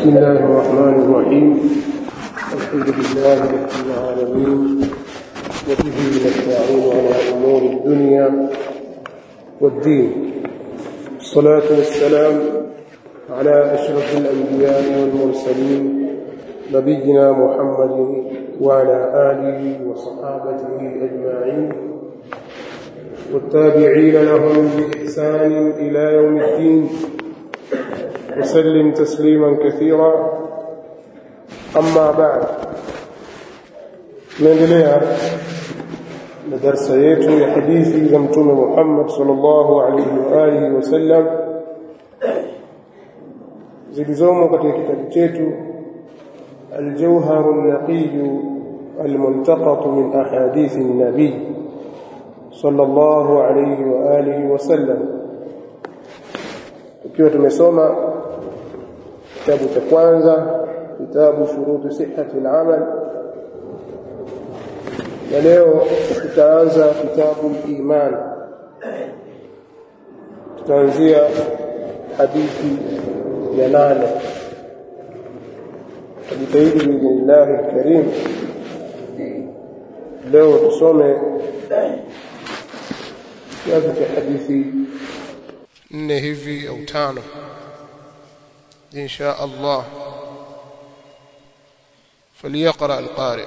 بسم الله الرحمن الرحيم الحمد لله رب العالمين وبه نستعين على امور الدنيا والدين الصلاه والسلام على اشرف الانبياء والمرسلين نبينا محمد وعلى اله وصحابته اجمعين والتابعين لهم باحسان الى يوم الدين وسلم تسليما كثيرا أما بعد naendelea na darsa yetu ya hadithi za mtume Muhammad sallallahu alaihi wa alihi wasallam zilizomo katika kitabu chetu الجوهر النقي الملتقط من أحاديث النبي صلى الله عليه وآله وسلم ikiwa tumesoma kitabu cha kwanza kitabu shurutu sihhati al-amal na leo tutaanza kitabu iman tutaanzia hadithi ya nane tujitahidi biidhnillahi lkarim leo tusome kiasi cha hadithi nne hivi au tano insha Allah فليقرأ القارئ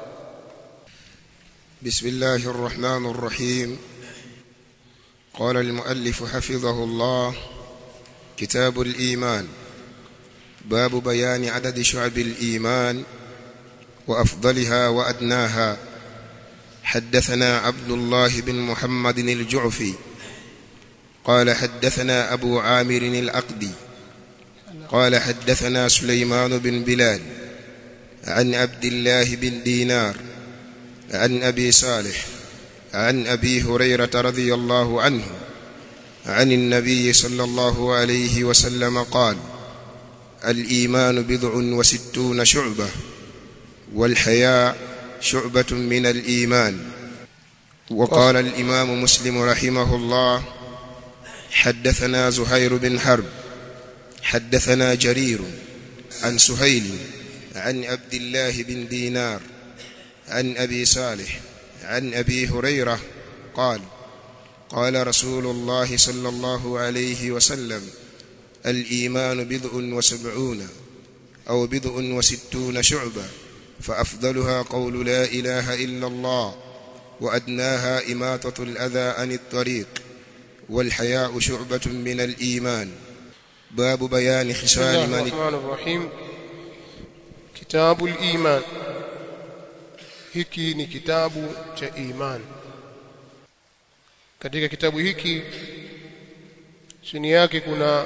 بسم الله الرحمن الرحيم قال المؤلف حفظه الله كتاب الإيمان باب بيان عدد شعب الإيمان وأفضلها وأدناها حدثنا عبد الله بن محمد الجعفي قال حدثنا أبو عامر الأقدي قال حدثنا سليمان بن بلال عن عبد الله بن دينار عن أبي صالح عن أبي هريرة رضي الله عنه عن النبي صلى الله عليه وسلم قال الإيمان بضع وستون شعبة والحياء شعبة من الإيمان وقال الإمام مسلم رحمه الله حدثنا زهير بن حرب حدثنا جرير عن سهيل عن عبد الله بن دينار عن أبي صالح عن أبي هريرة قال قال رسول الله صلى الله عليه وسلم الإيمان بضع وسبعون أو بضع وستون شعبة فأفضلها قول لا إله إلا الله وأدناها إماتة الأذى عن الطريق والحياء شعبة من الإيمان باب بيان بسم خصال الله من الرحمن الرحيم كتاب الإيمان hiki ni kitabu cha iman katika kitabu hiki chini yake kuna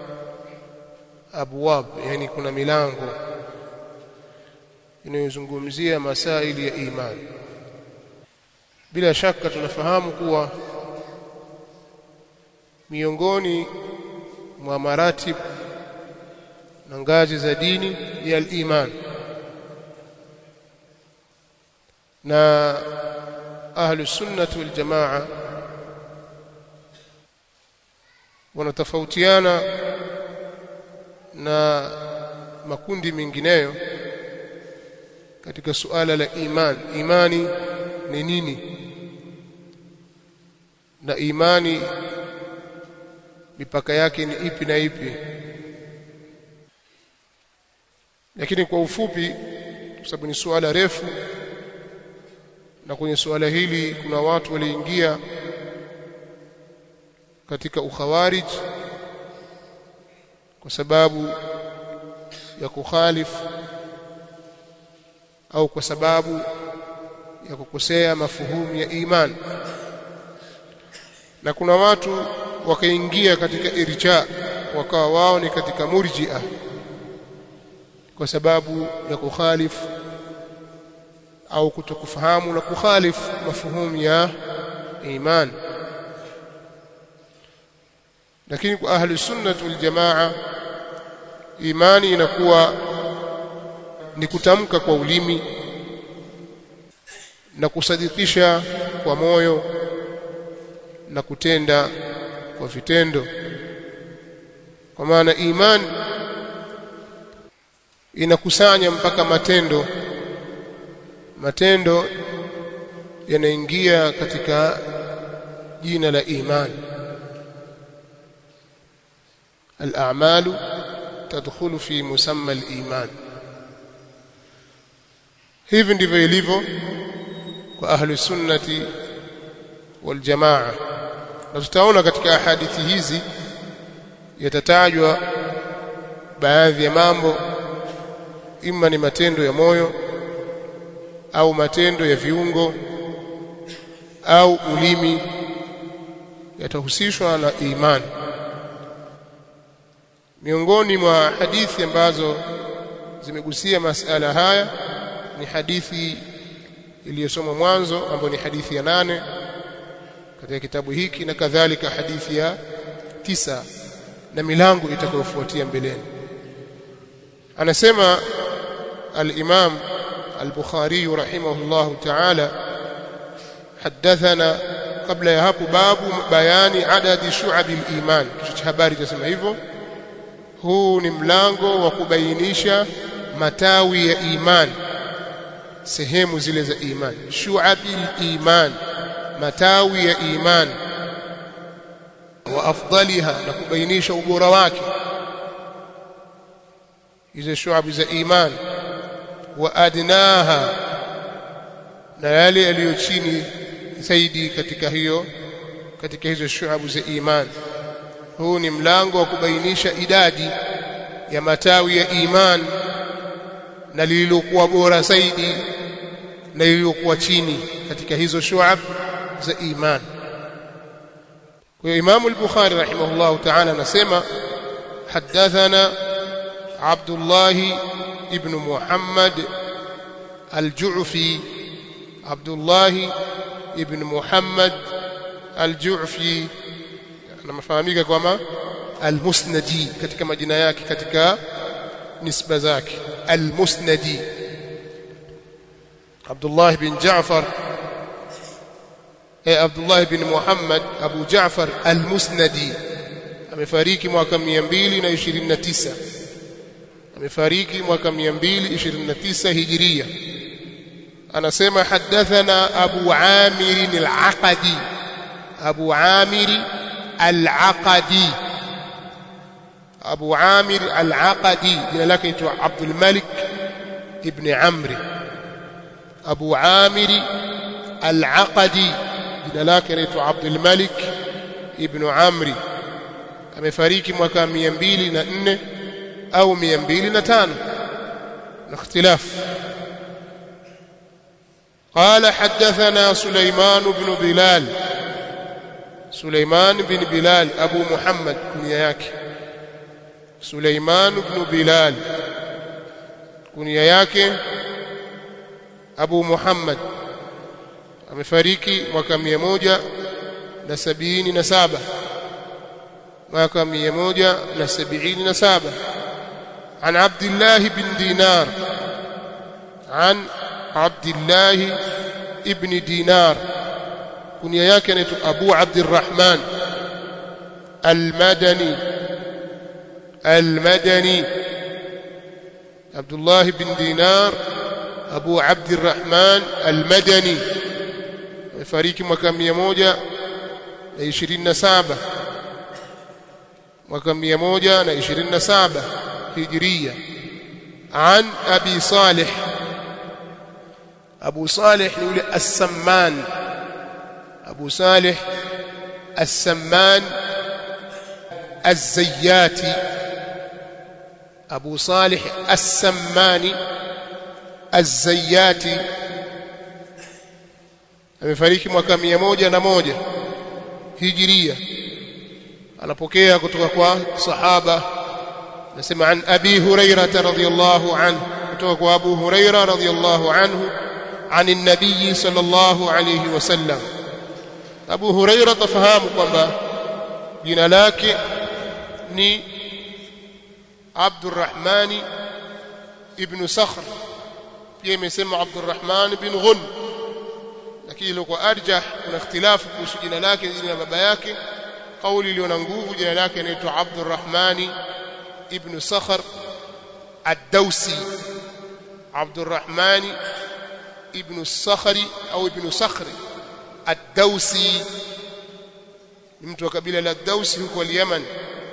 abwab yani kuna milango inayozungumzia masaili ya iman bila shaka tunafahamu kuwa miongoni mwa maratib na ngazi za dini ya al-iman na ahlus sunnah wal jamaa wanatofautiana na makundi mengineyo katika suala la iman imani ni nini na imani mipaka yake ni ipi na ipi lakini kwa ufupi kwa sababu ni suala refu na kwenye suala hili kuna watu waliingia katika ukhawarij kwa sababu ya kukhalifu au kwa sababu ya kukosea mafuhumu ya iman na kuna watu wakaingia katika irja wakawa wao ni katika murji'a kwa sababu ya kukhalifu au kutokufahamu na kukhalifu mafuhumu ya iman lakini kwa ahli sunnah wal jamaa imani inakuwa ni kutamka kwa ulimi na kusadikisha kwa moyo na kutenda kwa vitendo kwa maana iman inakusanya mpaka matendo matendo yanaingia katika jina la imani al-a'malu tadkhulu fi musamma al-iman hivi ndivyo ilivyo kwa ahli sunnati wal jamaa na tutaona katika hadithi hizi yatatajwa baadhi ya mambo ima ni matendo ya moyo au matendo ya viungo au ulimi yatahusishwa na imani miongoni mwa hadithi ambazo zimegusia masala haya ni hadithi iliyosomwa mwanzo ambayo ni hadithi ya nane katika kitabu hiki na kadhalika hadithi ya tisa na milango itakayofuatia mbeleni anasema al-Imam al-Bukhari rahimahullah ta'ala hadathana kabla ya hapo babu bayani adadi shu'ab al-iman kichwa cha habari chasema hivyo huu ni mlango wa kubainisha matawi ya iman sehemu zile za iman shu'abil iman matawi ya iman wa afdaliha na kubainisha ubora wake hizo shu'ab za iman wa adnaha na yale yaliyo chini zaidi katika hiyo katika hizo shu'ab za iman huu ni mlango wa kubainisha idadi ya matawi ya iman na lililokuwa bora zaidi na lililokuwa chini katika hizo shu'ab za iman kwa hiyo Imam al-Bukhari rahimahullah ta'ala anasema hadathana Abdullah ibn Muhammad al-Ju'fi Abdullah ibn Muhammad al-Ju'fi anafahamika kama al-Musnadi katika majina yake katika nisba zake al-Musnadi Abdullah bin Ja'far eh Abdullah bin Muhammad Abu Ja'far al-Musnadi amefariki mwaka 229 amefariki mwaka 229 Hijria anasema hadathana Abu Amir al-Aqadi Abu Amir al-Aqadi Abu Amir al-Aqadi jina lake ni Abdul Malik ibn Amr Abu Amir al-Aqadi jina lake ni Abdul Malik ibn Amr amefariki mwaka 204 au 205 na ikhtilaf قال حدثنا سليمان بن بلال سليمان بن بلال أبو محمد كنيا yake سليمان بن بلال كنيا yake Abu Muhammad amefariki mwaka 177 mwaka 177 عن عبد الله بن دينار عن عبد الله ابن دينار كنيا yake anaitwa Abu Abdurrahman Al-Madani Al-Madani Abdullah bin Dinar Abu Abdurrahman Al-Madani amefariki mwaka 127 mwaka 127 Hijria عن أبي صالح أبو صالح يقول السمان أبو صالح السمان الزياتي أبو صالح السماني الزياتي amefariki mwaka mia moja na moja hijiria anapokea kutoka kwa sahaba nasema an abi hurairah radhiyallahu anhu kutoka kwa abu hurairah radhiyallahu anhu عن النبي صلى الله عليه وسلم Abu Huraira tafahamu kwamba jina lake ni Abdurrahman ibn Sakhr pia imesema Abdurrahman ibn Ghun lakini ilikuwa arjah kuna ikhtilafu kuhusu jina lake jina la baba yake kauli iliyo na nguvu jina lake inaitwa Abdurrahman ibn Sakhr ad-Dawsi Abdurrahman ibn Sakhri au ibn Sakhri ad-Dawsi mtu wa kabila la Dawsi huko Yemen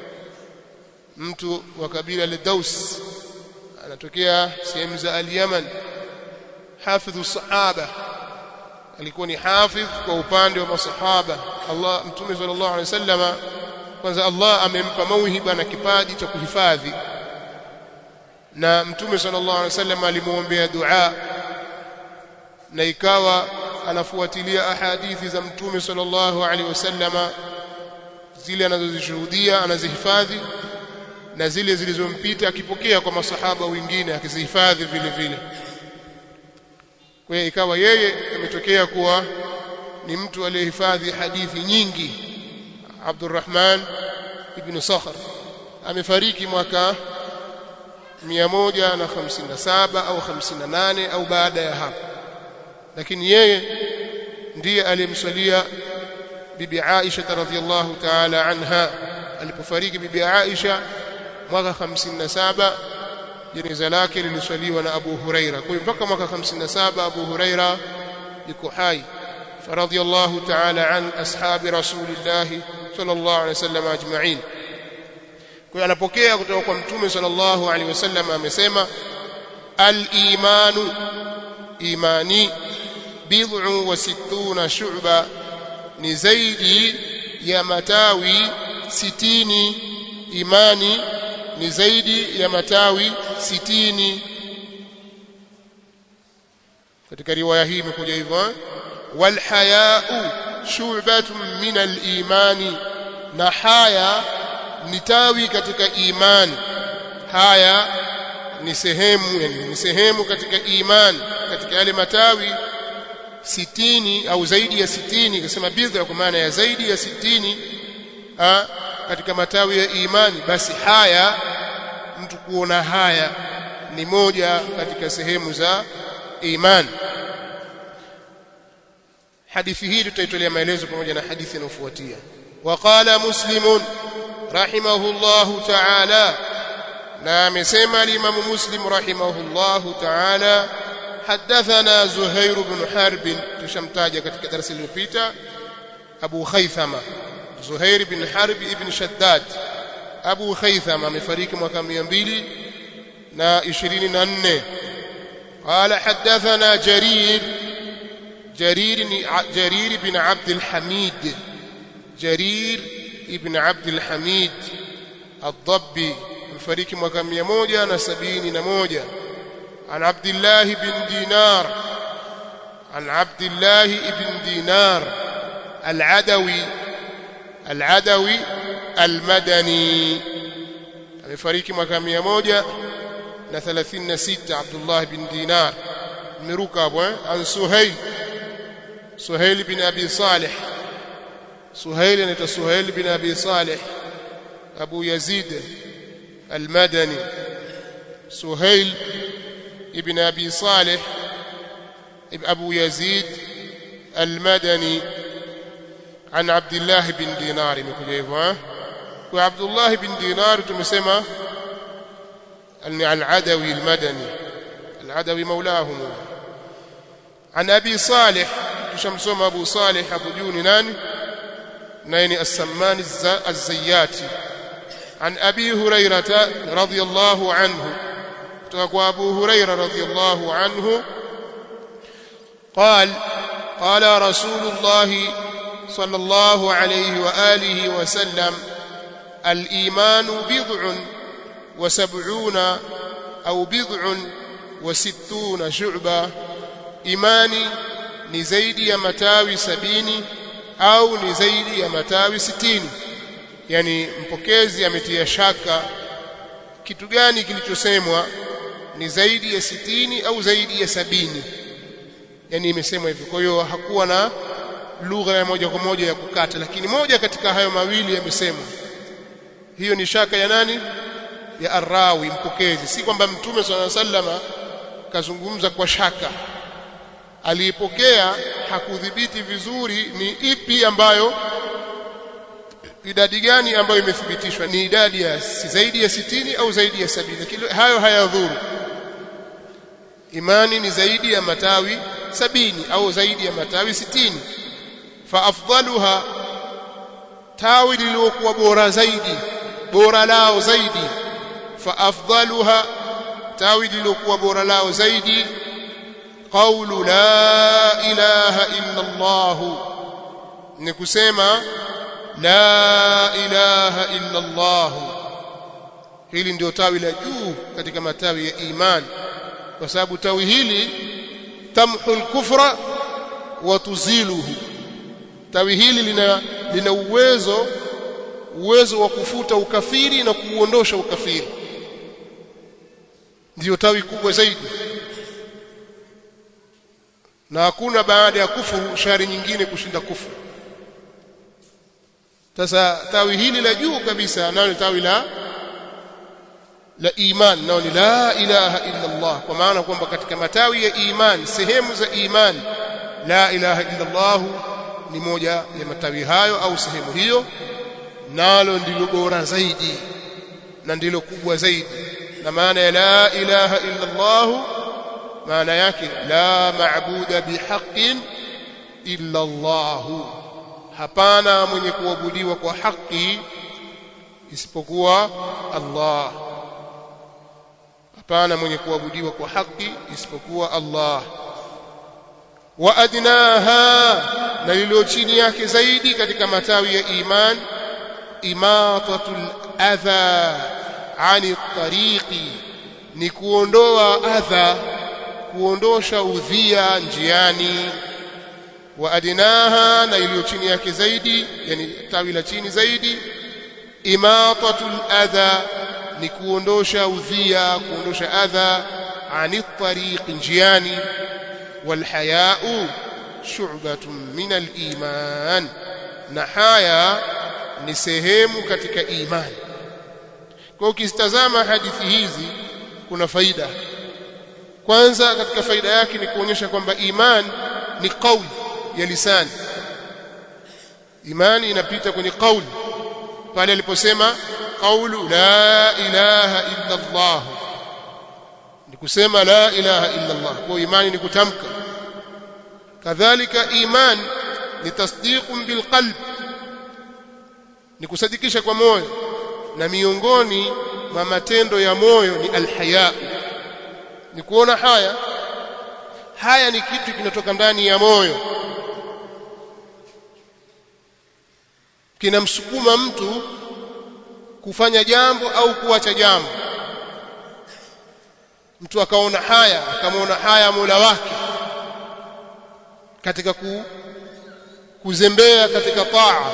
mtu wa kabila la Daws anatokea sehemu za al-Yaman hafidhu sahaba alikuwa ni hafidh kwa upande wa masahaba Allah mtume sallallahu alaihi wasallama kwanza Allah amempa mauhiba na kipaji cha kuhifadhi na mtume sallallahu alaihi wasallam alimuombea dua na ikawa anafuatilia ahadithi za mtume sallallahu alaihi wasallama zile anazozishuhudia anazihifadhi na zile zilizompita akipokea kwa masahaba wengine akizihifadhi vile vile kwa hiyo ikawa yeye ametokea kuwa ni mtu aliyehifadhi hadithi nyingi Abdurrahman ibn Sakhr amefariki mwaka 157 au 58 au baada ya hapo lakini yeye ndiye aliyemswalia bibi Aisha radhiyallahu ta'ala anha alipofariki bibi Aisha mwaka 57 jeneza lake liliswaliwa na Abu Huraira kwa hiyo mpaka mwaka 57 Abu Huraira yuko hai faradhiyallahu ta'ala an ashabi rasulillah sallallahu alaihi wasallam ajma'in kwa hiyo anapokea kutoka kwa mtume sallallahu alaihi wasallam amesema al-imanu imani bid'u wa sittuna shu'ba ni zaidi ya matawi sitini imani ni zaidi ya matawi sitini katika riwaya hii imekuja hivyo wal haya'u shu'batun min al-imani na haya ni tawi katika imani haya ni sehemu yani ni sehemu katika imani katika yale matawi sitini au zaidi ya sitini ikasema bidha kwa maana ya zaidi ya sitini ha, katika matawi ya imani basi haya mtu kuona haya ni moja katika sehemu za imani hadithi hii tutaitolea maelezo pamoja na hadithi inayofuatia وقال مسلم رحمه الله تعالى na amesema al-Imam Muslim rahimahullahu ta'ala حدثنا زهير بن حرب tushamtaja katika darasa lililopita Abu Khaythama Zuhair bin Harb ibn Shaddad Abu Khaythama amefariki mwaka 224 قال حدثنا جرير جرير جرير بن عبد الحميد جرير ابن عبد الحميد الضبي amefariki mwaka 171 عن عبد الله بن دينار عن عبد الله بن دينار العدوي العدوي المدني amefariki mwaka 136 Abdullah bin Dinar nimeruka hapo eh an Suhail Suhail bin Abi Salih Suhail anaitwa Suhail bin Abi Salih Abu Yazid al-Madani Suhail ibn Abi Salih Abu Yazid al-Madani عن عبد الله بن دينار imekuja hivyo eh kwa Abdullah bin Dinar tumesema al-Adawi al-Madani al-Adawi maulahum عن ابي صالح tushamsoma Abu Salih hapo juu ni nani naye ni As-Samman Az-Zayyati عن ابي هريره رضي الله عنه kutoka ابو هريره رضي الله عنه قال قال رسول الله صلى الله عليه واله وسلم الايمان بضع وسبعون او بضع وستون شعبه imani ni zaidi ya matawi sabini au ni zaidi ya matawi sitini yani mpokezi ametia shaka kitu gani kilichosemwa ni zaidi ya sitini au zaidi ya sabini yani imesemwa hivyo kwa hiyo hakuwa na lugha ya moja kwa moja ya kukata lakini moja katika hayo mawili yamesemwa hiyo ni shaka ya nani ya arrawi mpokezi si kwamba mtume swalla sallama kazungumza kwa shaka aliipokea hakudhibiti vizuri ni ipi ambayo idadi gani ambayo imethibitishwa ni idadi ya si zaidi ya sitini au zaidi ya sabini lakini hayo hayadhuru imani ni zaidi ya matawi sabini au zaidi ya matawi sitini fa afdaluha tawi lililokuwa bora zaidi bora lao zaidi fa afdaluha tawi lililokuwa bora lao zaidi qawlu la ilaha illa Allah ni kusema la ilaha illa Allah hili ndio tawi la juu katika matawi ya imani kwa sababu tawi hili tamhu al-kufra wa tuziluhu tawi hili lina lina uwezo uwezo wa kufuta ukafiri na kuuondosha ukafiri ndiyo tawi kubwa zaidi na hakuna baada ya kufuru shari nyingine kushinda kufuru sasa tawi hili la juu kabisa nalo ni tawi la la iman nao ni la ilaha illa Allah kwa maana kwamba katika matawi ya iman sehemu za iman la ilaha illa Allah ni moja ya matawi hayo au sehemu hiyo nalo ndilo bora zaidi na ndilo kubwa zaidi na maana ya la ilaha illa Allah maana yake la maabuda bihaqqin illa Allah hapana mwenye kuabudiwa kwa haki isipokuwa Allah hapana mwenye kuabudiwa kwa haki isipokuwa Allah wa adnaha na lililo chini yake zaidi katika matawi ya iman imatatul adha ani tariqi ni kuondoa adha kuondosha udhia njiani wa adnaha na iliyo chini yake zaidi yani tawi la chini zaidi imatatul adha ni kuondosha udhia kuondosha adha ani tariq njiani walhaya'u shu'batun min aliman na haya ni sehemu katika imani kwa ukitazama hadithi hizi kuna faida kwanza katika faida yake ni kuonyesha kwamba iman ni kauli ya lisani imani inapita kwenye kauli pale aliposema qawlu la ilaha illa Allah ni kusema la ilaha illa Allah kwa imani ni kutamka kadhalika iman ni tasdiqun bilqalb ni kusadikisha kwa moyo na miongoni mwa matendo ya moyo ni alhaya ni kuona haya haya ni kitu kinatoka ndani ya moyo kinamsukuma mtu kufanya jambo au kuacha jambo mtu akaona haya akamwona haya Mola wake katika ku, kuzembea katika taa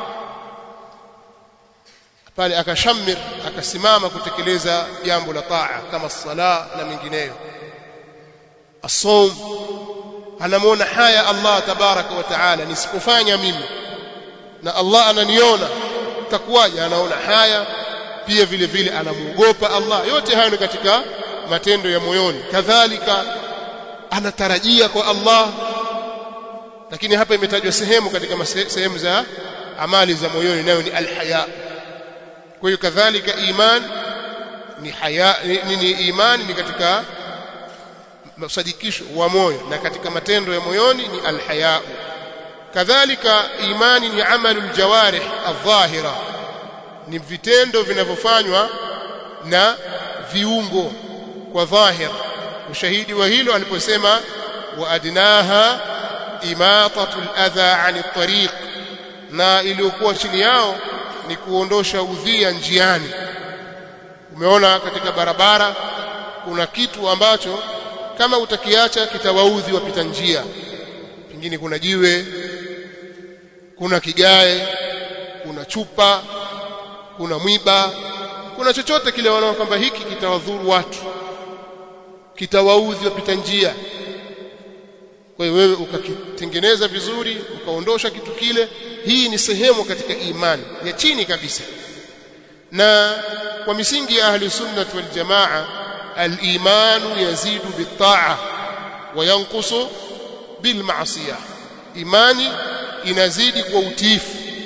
pale akashamir akasimama kutekeleza jambo la taa kama sala na mengineyo asom anamwona haya Allah tabaraka wa taala nisipofanya mimi na Allah ananiona takuwaje anaona haya pia vile vile anamuogopa Allah yote hayo ni katika matendo ya moyoni kadhalika anatarajia kwa Allah lakini hapa imetajwa sehemu katika sehemu za amali za moyoni nayo ni alhaya kwa hiyo kadhalika iman ni haya ni, ni iman ni katika msadikisho wa moyo na katika matendo ya moyoni ni alhaya kadhalika imani ni amalul jawarih adh-dhahira ni vitendo vinavyofanywa na viungo kwa dhahir ushahidi wa hilo aliposema wa adnaha imatatul adha ani tariq na iliyokuwa chini yao ni kuondosha udhia njiani umeona katika barabara kuna kitu ambacho kama utakiacha kitawaudhi wapita njia pengine kuna jiwe kuna kigae kuna chupa kuna mwiba kuna chochote kile wanaona kwamba hiki kitawadhuru watu kitawaudhi wapita njia kwa hiyo wewe ukakitengeneza vizuri ukaondosha kitu kile hii ni sehemu katika imani ya chini kabisa na kwa misingi ya ahli sunnah wal jamaa al-imanu yazidu bit-ta'a wa yanqusu bil ma'siyah imani inazidi kwa utiifu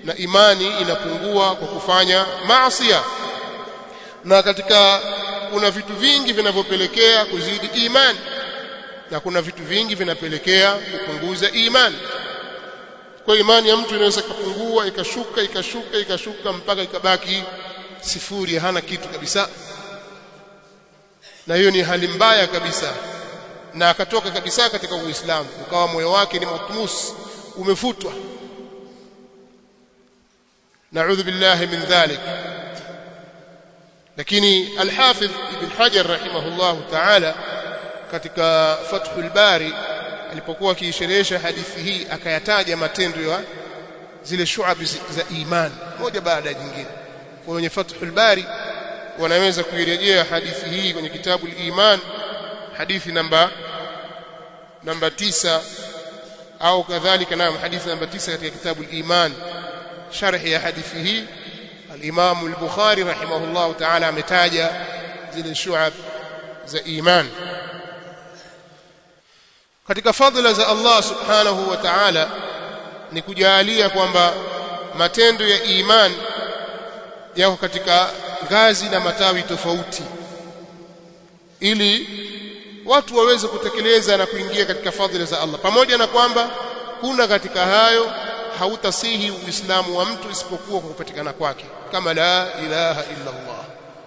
na imani inapungua kwa kufanya maasi na katika kuna vitu vingi vinavyopelekea kuzidi imani na kuna vitu vingi vinapelekea kupunguza imani kwa imani ya mtu inaweza kupungua ikashuka ikashuka ikashuka mpaka ikabaki sifuri hana kitu kabisa na hiyo ni hali mbaya kabisa na akatoka kabisa katika Uislamu ukawa moyo wake ni matmus umefutwa naudhu billahi min dhalik lakini al-Hafidh Ibn Hajar rahimahullah ta'ala katika Fathul Bari alipokuwa akiisherehesha hadithi hii akayataja matendo ya zile shuabi za iman moja baada ya jingine kwa wenye Fathul Bari wanaweza kuirejea hadithi hii kwenye kitabu al-Iman hadithi namba namba tisa au kadhalika naam hadithi namba tisa katika kitabu al-Iman sharh ya hadithi hii al-Imam al-Bukhari rahimahullah ta'ala ametaja zile shuab za iman katika fadhila za Allah subhanahu wa ta'ala ni kujalia kwamba matendo ya iman yako katika ngazi na matawi tofauti ili watu waweze kutekeleza na kuingia katika fadhila za Allah pamoja na kwamba kuna katika hayo hautasihi uislamu wa mtu isipokuwa kwa kupatikana kwake kama la ilaha illa Allah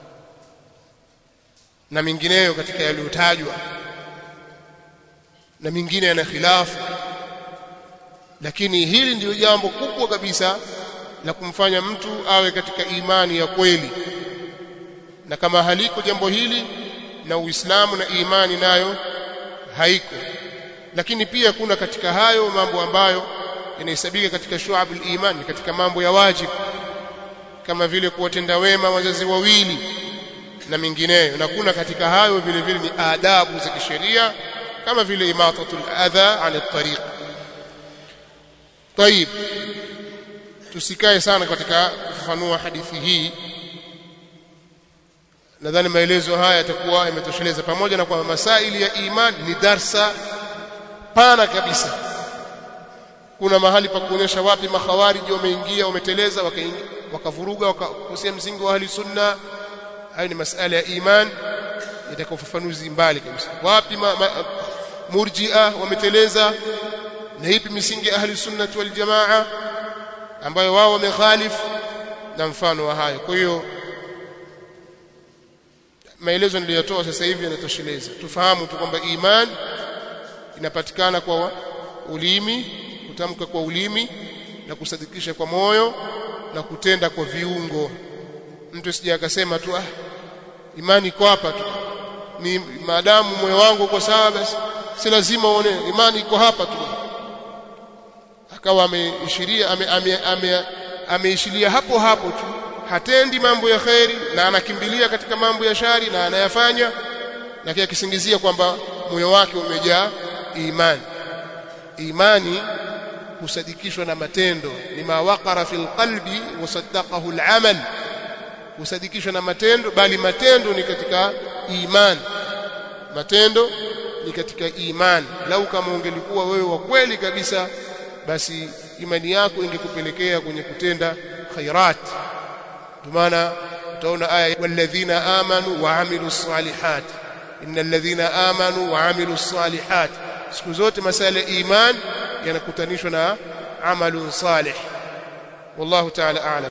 na mingineyo katika yaliyotajwa na mingine yana khilafu lakini hili ndiyo jambo kubwa kabisa la kumfanya mtu awe katika imani ya kweli na kama haliko jambo hili na Uislamu na imani nayo haiko lakini pia kuna katika hayo mambo ambayo yanahesabika katika shu'abul iman katika mambo ya wajibu kama vile kuwatenda wema wazazi wawili na mingineyo na kuna katika hayo vile vile ni adabu za kisheria kama vile imatatul adha ala tariq طيب tusikae sana katika kufafanua hadithi hii nadhani maelezo haya yatakuwa yametosheleza pamoja na kwamba masaili ya iman ni darsa pana kabisa kuna mahali pa kuonyesha wapi makhawariji wameingia wameteleza wakavuruga wakakosea msingi wa ahli sunna hayo ni masala ya iman yataka ufafanuzi mbali kabisa wapi ma, ma, murji'a wameteleza na ipi misingi ya ahli sunna wal jamaa ambayo wao wamekhalifu na mfano wa hayo kwa hiyo maelezo niliyotoa sasa hivi yanatosheleza tufahamu tu kwamba iman inapatikana kwa ulimi kutamka kwa ulimi na kusadikisha kwa moyo na kutenda kwa viungo mtu sija akasema tu ah imani iko hapa tu ni maadamu moyo wangu uko sawa basi si lazima uone imani iko hapa tu akawa ameishiria ameishiria ame, ame, ame hapo hapo tu hatendi mambo ya kheri na anakimbilia katika mambo ya shari na anayafanya na kia kisingizia kwamba moyo wake umejaa imani imani husadikishwa na matendo lima waqara fil qalbi wasaddaqahu al-amal husadikishwa na matendo bali matendo ni katika imani matendo ni katika imani lau kama ungelikuwa wewe wa kweli kabisa basi imani yako ingekupelekea kwenye kutenda khairat maana utaona aya walladhina amanu wa amilus salihat innal ladhina amanu wa amilus salihat siku zote masala ya iman yanakutanishwa na amalun salih wallahu ta'ala a'lam